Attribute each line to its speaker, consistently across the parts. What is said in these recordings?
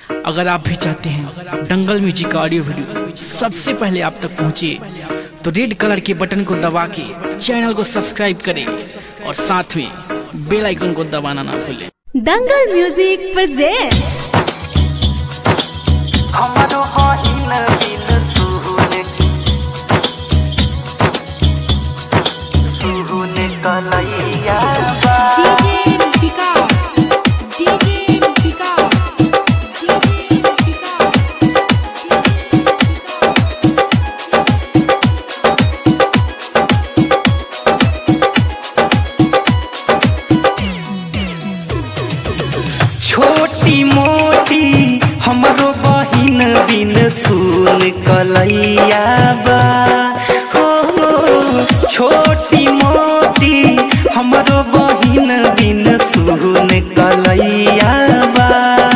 Speaker 1: अगर आप भी चाहते हैं दंगल म्यूजिक का ऑडियो वीडियो सबसे पहले आप तक पहुंचे तो रेड कलर के बटन को दबा के चैनल को सब्सक्राइब करें और साथ में बेल आइकन को दबाना ना भूलें
Speaker 2: दंगल म्यूजिक प्रेजेंट्स
Speaker 3: हमारो होइन बिन सुहुने सुहुने कलैया बा
Speaker 4: DJ Pika. DJ Pika. DJ Pika.
Speaker 3: छोटी मोटी हमरो बहिन बिन सुन कलैया बा हो छोटी मोटी हमरो बहिन बिन सुन कलैया बा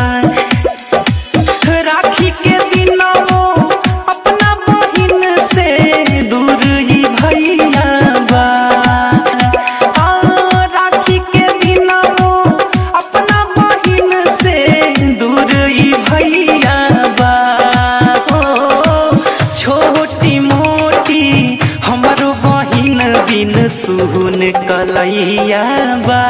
Speaker 3: राखी के दिनों अपना बहिन से दूर ही भैया बा आ, राखी के दिनों अपना बहिन से दूर ही भैया बा हो छोटी मोटी हमरो बहिन बिन सुन कलैया बा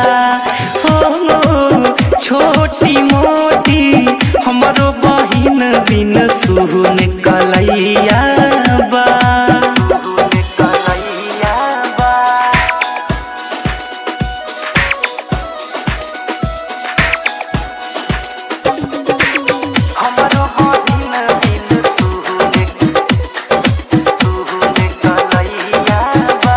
Speaker 3: हो छोटी मोटी हमरो बहिन बिन सुन कलैया बा सुन कलैया बा हमरो बहिन बिन सुन सुन कलैया बा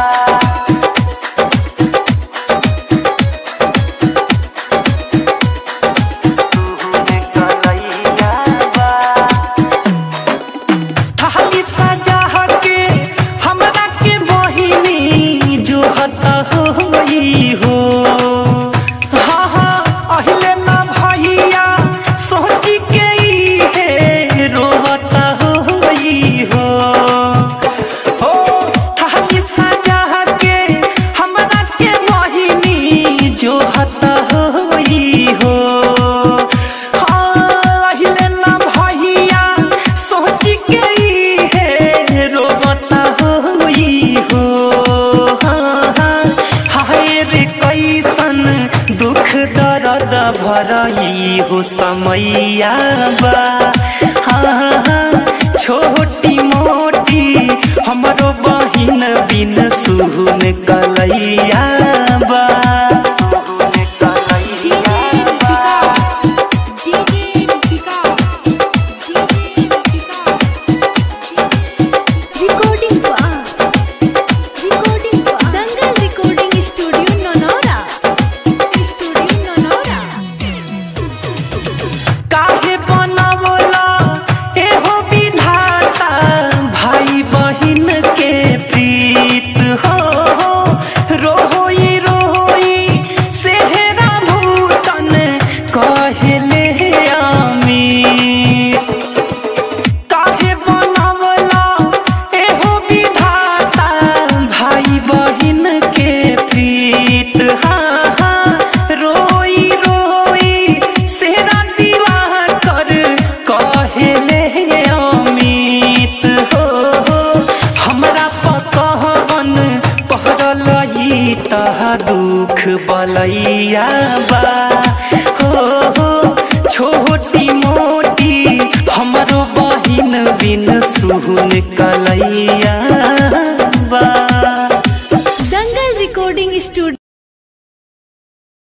Speaker 3: सुहुने कलैया बा थाली सजा के हमरा के बहिनी जो हत होई हो हाँ हाँ अहिले ना भैया सोची के ई हे रोवत होई हो हो थाली सजा के हमरा के बहिनी जो हत होई हो हाँ, अहिले ना भैया सोच के ई हे रोवत होई हो हाँ, हाँ, हाय रे कैसन दुख दर्द भरई हो समैया बा हाँ, हाँ, छोटी मोटी हमरो बहिन बिन सुन कलैया बा सुन कलैया बा
Speaker 4: DJ Pika. DJ Pika.
Speaker 2: Recording recording Dangal recording studio Nanaura studio Nanaura
Speaker 3: काहे बनवला एहो विधाता भाई बहिन के प्रीत हो रोई रोई सेहरा भूतन कहले आमी काहे बनवला एहो विधाता भाई बहिन के प्रीत हाँ हाँ रोई रोई सेरा दीवा कर कहले अमित हो हो हमरा पकहबन पहरल ई तह दुख बलैया बा हो हो छोटी मोटी हमरो बहिन बिन सुन कलैया बा
Speaker 2: दंगल रिकॉर्डिंग स्टूडियो